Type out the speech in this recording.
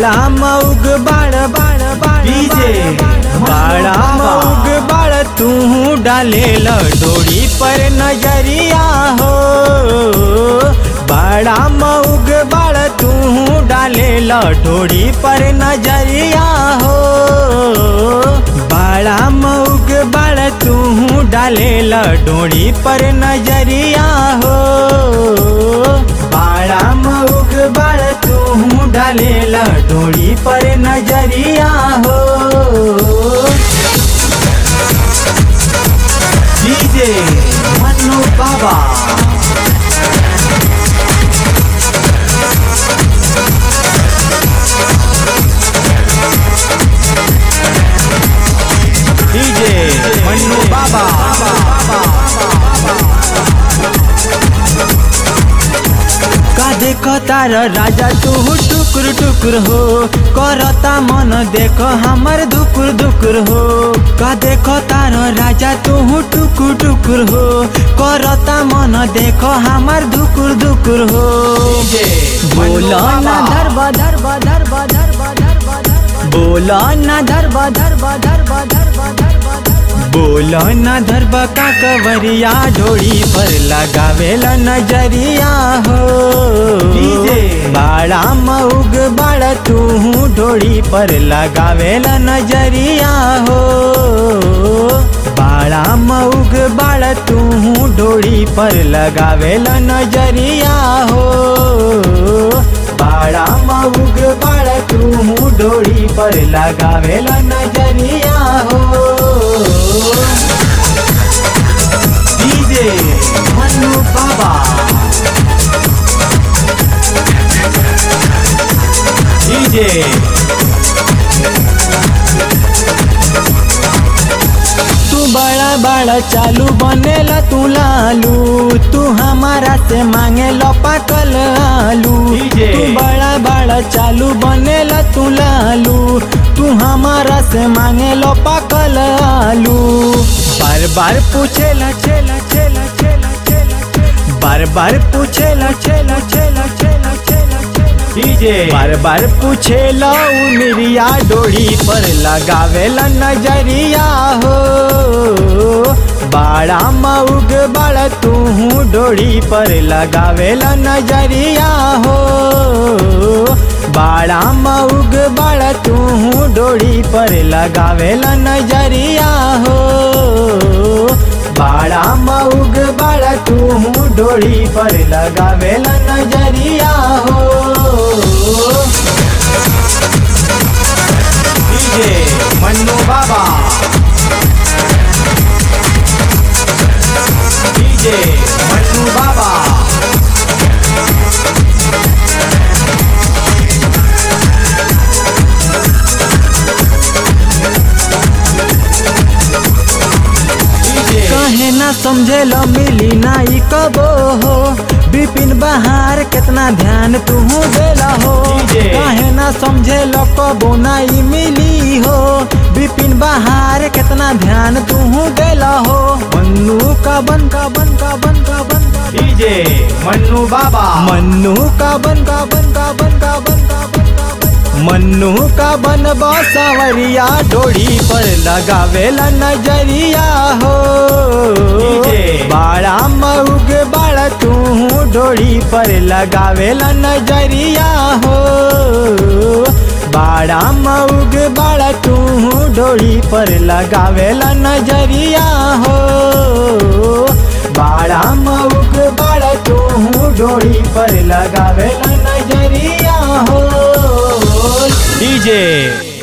बाड़ा मऊग बाड़ बाड़ बाड़ डीजे बाड़ा मऊग बाड़ तू डाले डोरी पर नजरिया हो बाड़ा मऊग बाड़ तू डाले डोरी पर नजरिया हो बाड़ा मऊग बाड़ तू डाले डोरी पर नजरिया हो बाड़ा मऊग बाड़ तू डाले डोरी पर नजरिया हो डीजे मन्नू बाबा डीजे मन्नू बाबा का देखो तार राजा तू टुकुर टुकुर हो करता मन देखो हमर दुकुर दुकुर हो का देखो तार राजा तू टुकुर टुकुर हो करता मन देखो हमर दुकुर दुकुर हो बोलो ना धरब धरब धरब धरब धरब धरब बोलो ना धरब धरब धरब धरब धरब बोलो न धरब का कवरिया ढोड़ी पर लगावेला नजरिया हो डीजे बाड़ा मऊग बाड़ा तू ढोड़ी पर लगावेला नजरिया हो बाड़ा मऊग बाड़ा तू ढोड़ी पर लगावेला नजरिया हो बाड़ा मऊग बाड़ा तू ढोड़ी पर लगावेला नजरिया हो डीजे मन्नू बाबा डीजे तू बड़ा बड़ा चालू बनेला तू लालू तू हमारा से मांगे लो पाकल आलू डीजे। तू बड़ा बड़ा चालू बनेला तू लालू तू हमारा से मांगे लो पाकल आलू बार बार पूछेला छेला छेला छेला छेला बार बार पूछेला छेला छेला छेला छेला डीजे बार बार पूछे लो मिरिया डोरी पर लगावेला नजरिया हो बाड़ा मऊग बाड़ा तू डोरी पर लगावेला नजरिया हो बाड़ा मऊग बाड़ा तू डोरी पर लगावेला नजरिया हो बाड़ा मऊग बाड़ा तू डोरी पर लगावेला नजरिया हो डीजे मन्नू बाबा डीजे मन्नू बाबा डीजे कहे ना समझे लो मिली नाई कबो हो बिपिन बहार कितना ध्यान तू देला हो डीजे। कहे ना समझे लो कबो नाई मिली हो बिपिन बहार कितना ध्यान तू देला हो मन्नू का बन का बन का बन का बन का बन डीजे मन्नू बाबा मन्नू का बन का बन का बन का बन का बन का बन का मन्नू का बन बासवरिया डोरी पर लगावेला नजरिया हो डीजे। बाड़ा मऊग बाड़ा तू डोरी पर लगावेला नजरिया हो बाड़ा मऊग बाड़ा तू डोरी पर लगावेला नजरिया हो बाड़ा मऊग बाड़ा तू डोरी पर लगावेला नजरिया हो डीजे